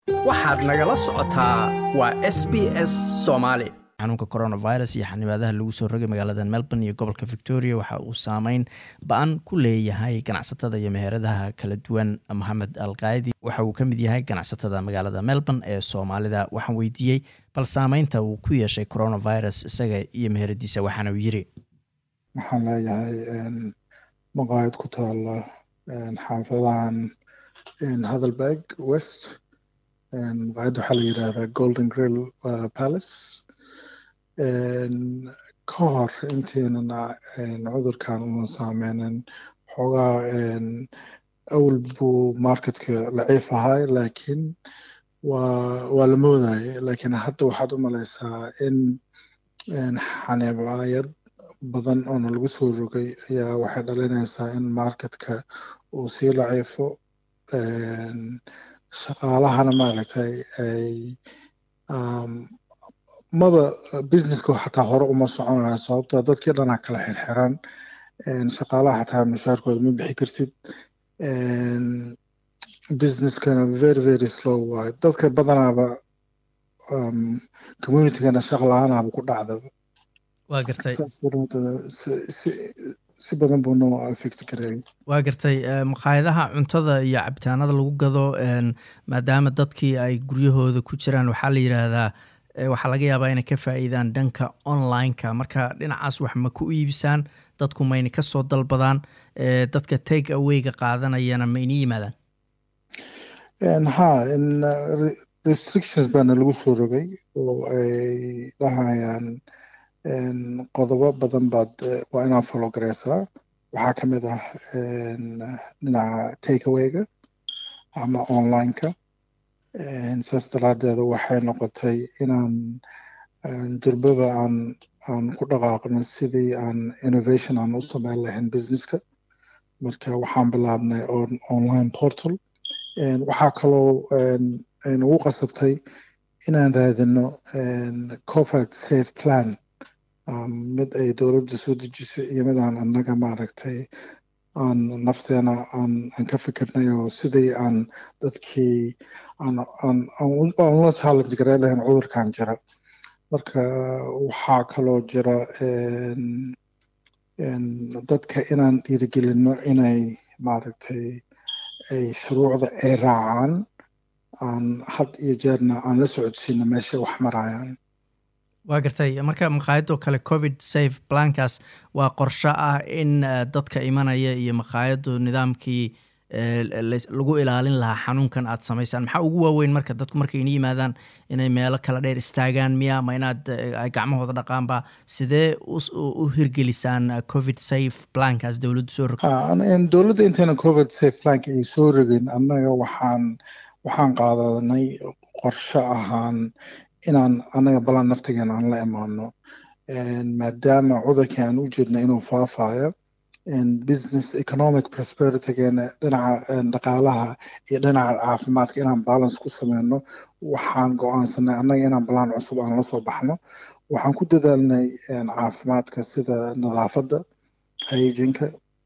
waxaad nagala socotaa waa s b s soomaali xanuunka coronavirus iyo xanibaadaha lagu soo rogay magaalada melbourne iyo gobolka victoria waxa uu saameyn ba-an ku leeyahay ganacsatada iyo meheradaha kala duwan moxamed alkaadi waxa uu ka mid yahay ganacsatada magaalada melbourne ee soomaalida waxaan weydiiyey bal saameynta uu ku yeeshay coronavirus isaga iyo meheradiisa waxaana uu yiri waxaan leeyahay maqaayad ku taala xaafadahan hadelberg west maqaayadda waxaa la yidhaahdaa golden grill palace ka hor intiinana cudurkan una saameynin xoogaa awal buu marketka laciif ahay laakiin waa waa la moodayay laakiin hadda waxaad u malaysaa in xanibaayad badan oona lagu soo rogay ayaa waxay dhalinaysaa in marketka uu sii laciifo shaqaalahana maaragtay ay maba businesska xataa hore uma soconayo sababtoo dadkii dhanaa kala xirxiran shaqaalaha xataa mushaarkooda ma bixi kartid businesskana very very slow waayo dadka badanaaba communitygana shaq la-aanaaba ku dhacdaba waa gartay si badan buu noo affect gareeyay waa gartay maqaayadaha cuntada iyo cabitaanada lagu gado maadaama dadkii ay guryahooda ku jiraan waxaa la yidhaahdaa waxaa laga yaabaa inay ka faa'iidaan dhanka online-ka marka dhinacaas wax ma ku iibisaan dadku mayna ka soo dalbadaan dadka take awayga qaadanayana ma ini yimaadaan ha restrictions baana lagu soo rogay oo ay dhahayaan qodobo badan baad waa inaad follow gareysaa waxaa ka mid ah dhinaca take awayga ama online-ka saas daraaddeeda waxay noqotay inaan durbaba aan aan ku dhaqaaqno sidii aan innovation aan u sameyn lahayn businesska marka waxaan bilaabnay online portal waxaa kaloo nagu qasabtay inaan raadino covid safe plan mid ay dowladda soo dejisay iyo mid aan annaga maaragtay aan nafteena aan aan ka fikirnay oo sidii aan dadkii aan aan aan la challenge gareyn lahayn cudurkan jira marka waxaa kaloo jira dadka inaan dhiirigelino inay maaragtay ay shuruucda ay raacaan aan had iyo jeerna aan la socodsiino meeshay wax marayaan waa gartay marka maqaayadoo kale covid safe plankaas waa qorsho ah in dadka imanaya iyo maqaayaddu nidaamkii lagu ilaalin lahaa xanuunkan aad samaysaan maxaa ugu waaweyn marka dadku markay ina yimaadaan inay meelo kala dheer istaagaan miya ma inaad ay gacmahooda dhaqaanba sidee u hirgelisaan covid safe plankaas dowladdu soo rog dowladda intayna covid safe plank ay soo rogin annaga waxaan waxaan qaadanay qorsho ahaan inaan annaga balan naftigeena aan la imaano maadaama cudurkii aan u jeedna inuu faafayo business economic prosperitygeena dhinaca dhaqaalaha iyo dhinaca caafimaadka inaan balance ku sameyno waxaan go-aansanay annaga inaan balaan cusub aan la soo baxno waxaan ku dadaalnay caafimaadka sida nadaafadda hyginka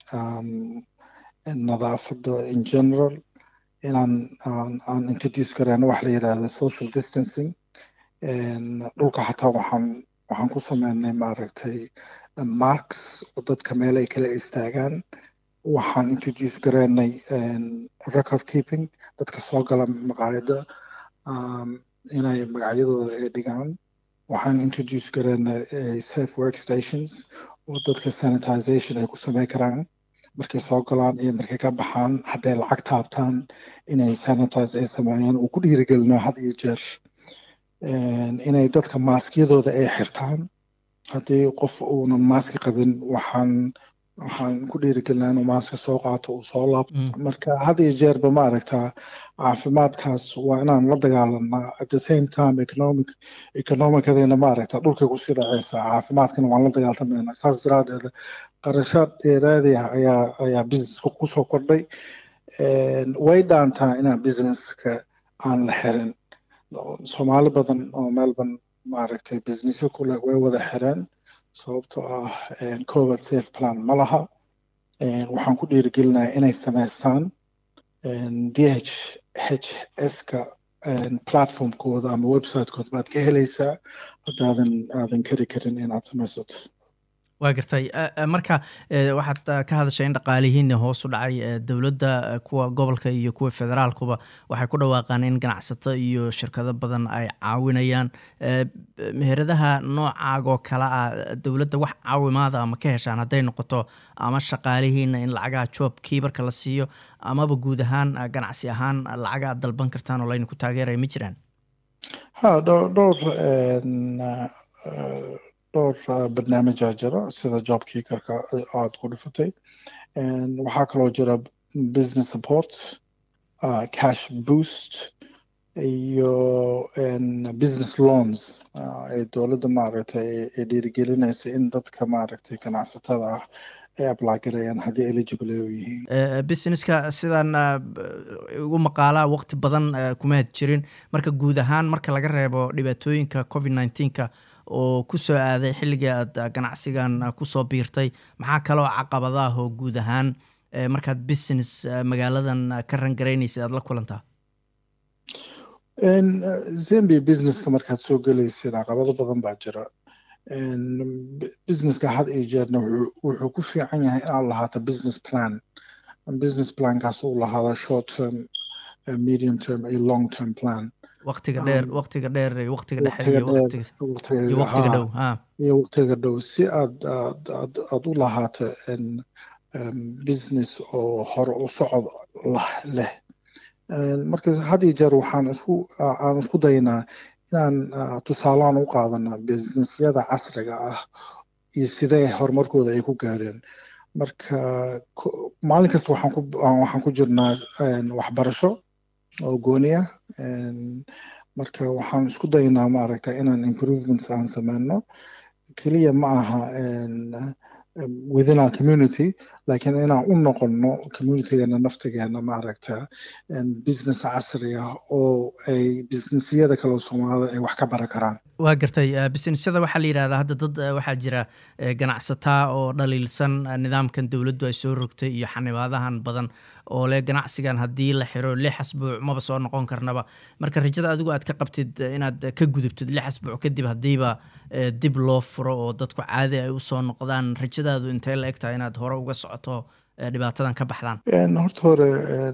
nadaafadda in general inaan aan introduce gareyno wax la yidhaahdo social distancing dhulka xataa waxaan waxaan ku sameynay maaragtay marks oo dadka meel ay kala istaagaan waxaan introduce gareynay record keeping dadka soo gala maqaayadda inay magacyadooda ay dhigaan waxaan introduce gareynay safe work stations oo dadka sanitization ay ku sameyn karaan markay soo galaan iyo markay ka baxaan hadday lacag taabtaan inay sanitize ay sameeyaan uu ku dhiirigelino had iyo jeer inay dadka maaskiyadooda ay xirtaan haddii qof uuna maaski qabin waxaan waxaan ku dhiirigelinaa inuu maaska soo qaato uu soo laabto marka had iyo jeerba ma aragtaa caafimaadkaas waa inaan la dagaalanaa at the same time economic economicadayna ma aragtaa dhulkay kusii dhaceysaa caafimaadkana waan la dagaaltamayna saas daraadeeda qarashaad dheeraadi ah ayaa ayaa businesska kusoo kordhay way dhaantaa inaan businesska aan la xirin soomaali badan oo melbourne maaragtay businessyo kule way wada xireen sababtoo ah covid safe plan ma laha waxaan ku dhiirigelinayaa inay samaystaan d h h s ka platformkooda ama websitekooda baad ka helaysaa haddaadan aadan kari karin inaad samaysato waa gartay marka waxaad ka hadashay in dhaqaalihiina hoos u dhacay dowladda kuwa gobolka iyo kuwa federaalkuba waxay ku dhawaaqaan in ganacsato iyo shirkado badan ay caawinayaan meheradaha noocaagoo kale ah dowladda wax caawimaada ama ka heshaan hadday noqoto ama shaqaalihiina in lacagaha job kiibarka la siiyo amaba guud ahaan ganacsi ahaan lacaga aad dalban kartaan oo laydinku taageeraya ma jiraan ha dhowr dhowr barnaamijaa jira sida job kiikarka aada ku dhifatay waxaa kaloo jira business support uh, cash boost iyo business loans ee dowladda maaragtay ay dhiirigelinaysa in dadka maaragtay ganacsatada ah ay ablaagarayaan haddii eligible u yihiin businesska sidan ugu maqaalaa waqti badan kuma had jirin marka guud ahaan marka laga reebo dhibaatooyinka covid nineteenka oo ku soo aaday xilligii aad ganacsigan kusoo biirtay maxaa kaloo caqabadaah oo guud ahaan markaad business magaaladan ka rangaraynaysid aad la kulantaa zambia businesska markaad soo gelaysid caqabado badan baa jira businesska had iyo jeerna wuxuu ku fiican yahay inaad lahaato business plan business plankaas uu lahaada short term medium term iyo long term plan waqtiga dheer waqtiga dheer iyo waqtiga dhexe iyo waqtiga dhow iyo waqtiga dhow si aad aad aad aad u lahaato business oo hore u socod leh marka had iyo jeer waxaan isku aan isku daynaa inaan tusaalaan u qaadana businessyada casriga ah iyo sidee horumarkooda ay ku gaareen marka maalin kasta waxaan ku waxaan ku jirnaa waxbarasho oo gooniya marka waxaan isku daynaa maaragta inaan improvements aan sameyno keliya ma aha within our community laakiin inaan u noqono communitygeena naftigeena maaragta business casri ah oo ay businessyada kale soomaalida ay wax ka baran karaan waa gartay businessyada waxaa la yidhahdaa hadda dad waxaa jira ganacsataa oo dhaliilsan nidaamkan dowladdu ay soo rogtay iyo xanibaadahan badan oo leh ganacsigan haddii la xiro lix asbuuc maba soo noqon karnaba marka rajada adigu aad ka qabtid inaad ka gudubtid lix asbuuc kadib haddiiba dib loo furo oo dadku caadi ay usoo noqdaan rajadaadu intay la eg tahay inaad hore uga socoto dhibaatadan ka baxdaan horta hore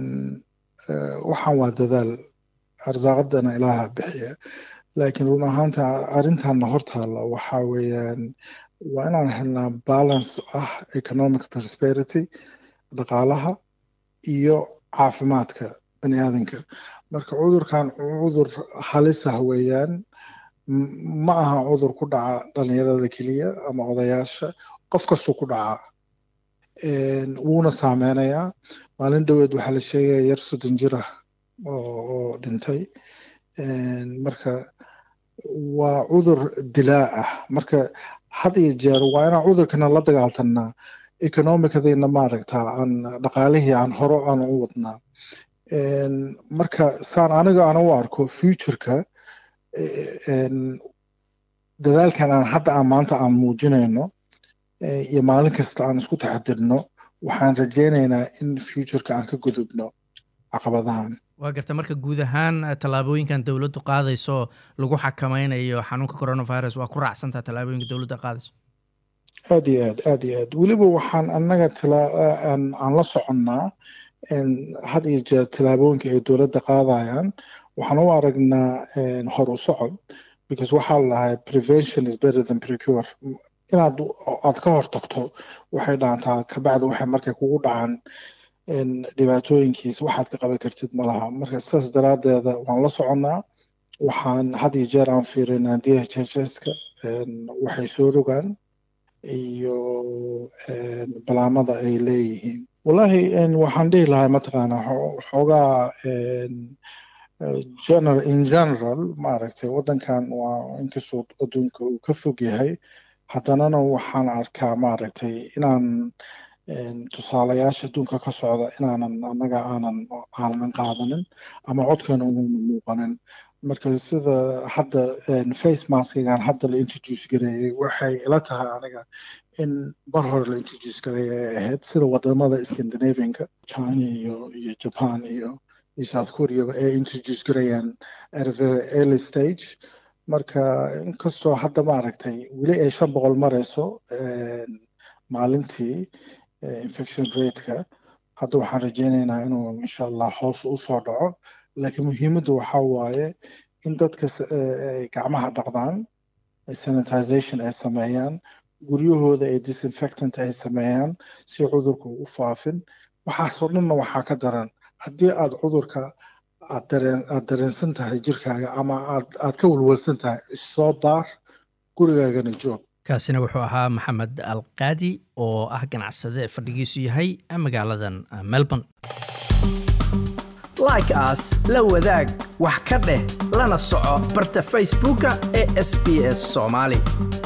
waxaan waa dadaal arsaaqadana ilaaha bixiya laakiin run ahaanta arrintanna hortaalla waxaa weeyaan waa inaan helnaa balance ah economic prosperity dhaqaalaha iyo caafimaadka bani aadanka marka cudurkan cudur halisah weeyaan ma aha cudur ku dhaca dhalinyarada keliya ama odayaasha qof kastuu ku dhacaa wuuna saameynayaa maalin dhoweed waxaa la sheegaya yar soddon jir ah oo dhintay marka waa cudur dilaa ah marka had iyo jeer waa inaan cudurkana la dagaaltanaa economicadiina maaragta aan dhaqaalihii aan horo aan u wadnaa marka saan aniga aan u arko futureka dadaalkan aan hadda aan maanta aan muujinayno iyo maalin kasta aan isku taxadirno waxaan rajaynaynaa in futureka aan ka gudubno caqabadahan waa garta marka guud ahaan tallaabooyinkan dowladdu qaadayso lagu xakameynayo xanuunka coronavirus waa ku raacsantaa tallaabooyinka dowladda qaadayso aad iyo aad aad iyo aad weliba waxaan annaga aan la soconnaa had iyo jeer tallaabooyinka ay dowladda qaadayaan waxaan u aragnaa hor u socod because waxaa la dhahay prevention is better than precure inaad aad ka hortagto waxay dhaantaa kabacdi waxay markay kugu dhacaan dhibaatooyinkiisa waxaad ka qaban kartid ma laha marka sidaas daraaddeeda waan la soconnaa waxaan had iyo jeer aan fiirinaa d h h s-ka waxay soo rogaan iyo balaamada ay leeyihiin wallahi waxaan dhihi lahaa mataqaana xoogaa general in general maaragtay waddankan waa inkastoo adduunka uu ka fog yahay haddanana waxaan arkaa maaragtay inaan tusaalayaasha adduunka ka socda inaanan annaga aanan aanan qaadanin ama codkana uuna muuqanin marka sida hadda face maskigan hadda la introduce gareeyey waxay ila tahay aniga in mar hore la introduce gareeyay ay ahayd sida wadamada scandinavianka china iyo iyo japan iyo iyo south korea ay introduce garayaan at a very early stage marka inkastoo hadda maaragtay weli ay shan boqol marayso maalintii infection rateka hadda waxaan rajeynaynaa inuu insha allah hoos u soo dhaco laakiin muhiimaddu waxaa waaye in dadka gacmaha dhaqdaan sanitization ay sameeyaan guryahooda ay disinfectant ay sameeyaan si cudurku u faafin waxaasoo dhanna waxaa ka daran haddii aad cudurka aad dareensan tahay jirkaaga ama aad ka walwalsan tahay issoo baar gurigaagana joog kaasina wuxuu ahaa maxamed alqaadi oo ah ganacsade fadhigiisu yahay magaaladan melbourne like aas la wadaag wax ka dheh lana soco barta facebooka ee sb s soomaali